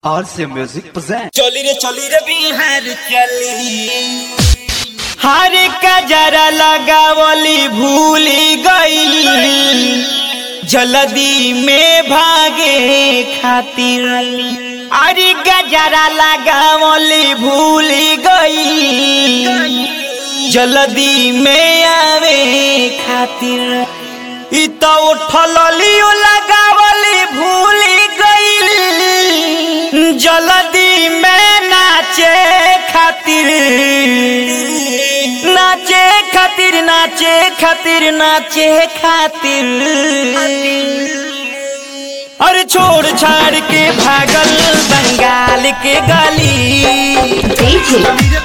RC Music presents. चली रे चली रे बिहार चली हर कजरा लगावली भूली गई जल्दी में भागे खातिर अरे गजरा लगावली भूली गई जल्दी में आवे खातिर इ तो उठल लियो लगावली भूली गई जल्दी में नाचे खातिर नाचे खातिर नाचे खातिर नाचे खातिर अरे छोड़ छाड़ के भागल बंगाल के गली DJ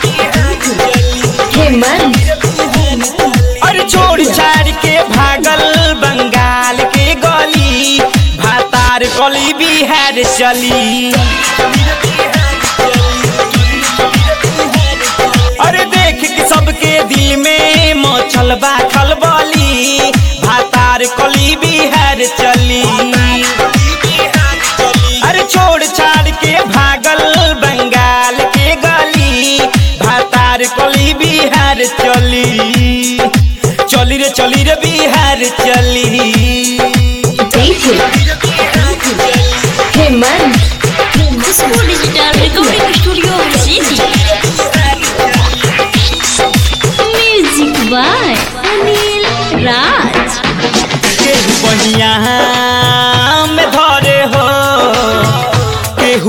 हेमंत अरे छोड़ छाड़ के भागल बंगाल के गली भातार गली बिहार चली अरे देख के सबके दिल में मचल बा खलबली भातार कली बिहार चली अरे छोड़ छाड़ के भागल बंगाल के गली भातार कली बिहार चली चली रे चली रे बिहार चली DJ Hemant Khushbu digital recording studio city music by Anil Raj केहू बहिया में धरे हो केहू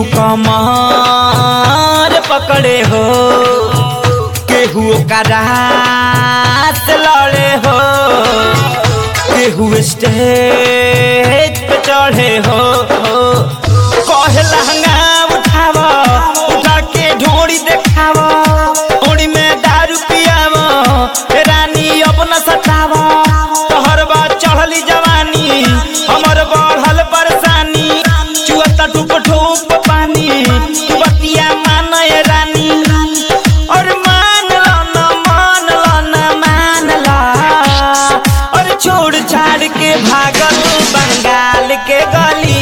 कमर पकड़े हो केहू ओकरा से लड़े हो केहू स्टेज पे चढ़े हो कहे लहंगा उठाव उठा के ढोड़ी देखाव ओड़ी में दारू पियाव रानी अपना सताव तोहर बा चढ़ली जवानी हमर बढ़ल परेशानी चुअता टूप ठूप पानी तू बतिया मानय रानी और मान लो न मान लो न मान लो और छोड़ छाड़ के भागल बंगाल के गली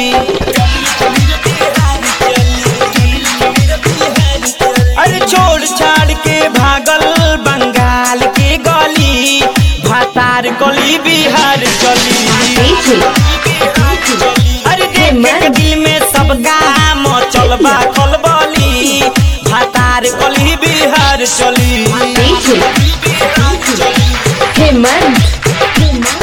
अरे छोड़ छाड़ के भागल बंगाल के गली भातार गली बिहार चली DJ अरे देख के दिल में सबका मचल बा खलबली भातार गली बिहार चली DJ Hemant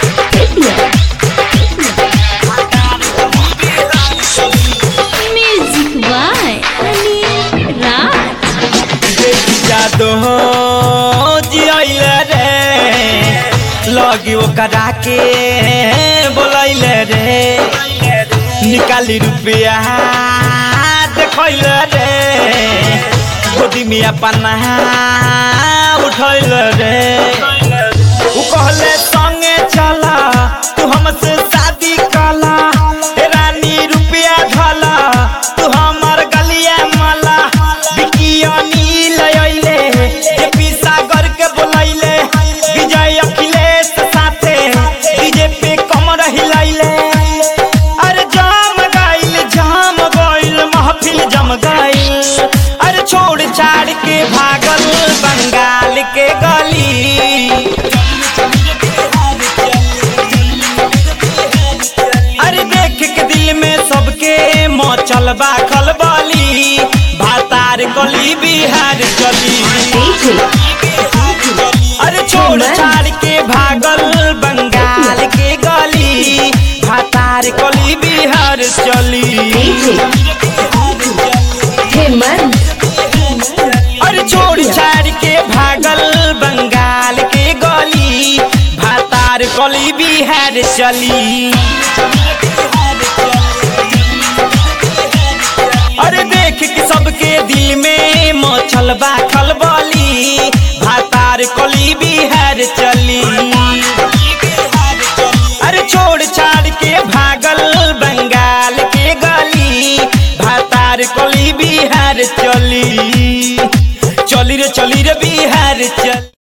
music by Anil Raj जादो जियल रे लगी ओकरा के बोलैल रे निकाली रुपया देखैल रे गोदी में अपना उठैल रे उ कहले संगे चला तू हमसे शादी कला ए रानी रुपया धला तू हमर गलिया मला बिकिया नील अइले जे सागर के बोलैले विजय अखिलेश साथे डीजे पे कमर हिलैले अरे जाम गइल जाम गइल महफिल जम गइल अरे छोड़ छाड़ के भागल बंगाल के गली अरे देख के दिल में सबके मचल बा खलबली भातार गली बिहार चली DJ अरे छोड़ छाड़ के भागल बंगाल के गली भातार गली बिहार चली DJ हेमंत अरे छोड़ छाड़ के भागल बंगाल के गली भातार गली बिहार चली अरे देख के सबके दिल में मचल बा खलबली भातार गली बिहार चली अरे छोड़ छाड़ के भागल बंगाल के गली भातार गली बिहार चली चली रे चली रे